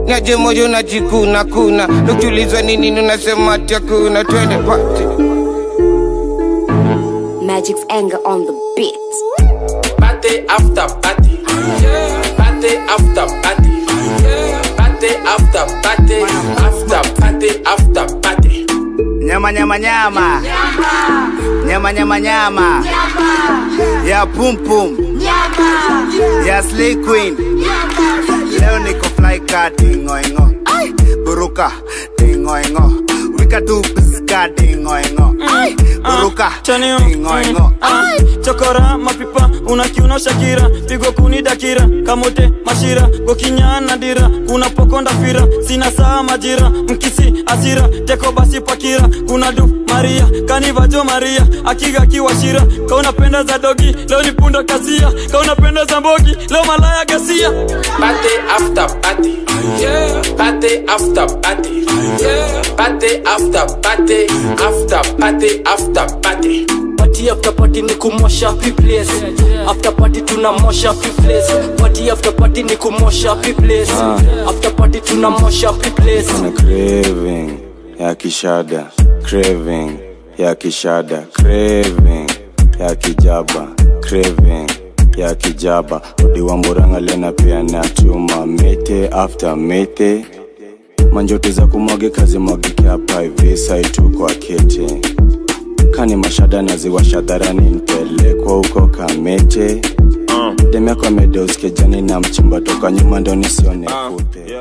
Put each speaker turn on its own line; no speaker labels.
naje moyo najikuna kuna ukiulizwa nini unasema ati hakuna twende pati
Magic's anger on the beat.
Party after party. Party after party. Party after party. After party after party.
Nyama nyama nyama. Nyama nyama nyama. Ya pum pum. Ya slay queen. Leo niko fly ka dingo ingo. Buruka dingo ingo. Wika tu piska dingo ingo. Buruka
Chanio.
dingo ingo.
Ah, chokora mapipa unakiuno shakira pigo kuni dakira kamote mashira gokinyana dira kuna pokonda fira sina saa majira mkisi asira teko basi pakira kuna du maria kanivajo maria akiga kiwashira kaunapenda za dogi leo ni punda kasia kaunapenda za mbogi leo malaya gasia
Party after party. Party after party. Party after party. After party after party.
party after party ni kumosha piples after party tunamosha piples party after party ni kumosha piples after party tunamosha piples
na craving ya kishada craving ya kishada craving ya kijaba craving ya kijaba odiwa muranga lena pia na chuma mete after mete manjoto za kumwage kazi mwagike hapa hivi saitu kwa kete kani mashada naziwasha dharani nipelekwa huko kamete demyako amedeuskejani na mchumba toka nyuma ndo nisione kute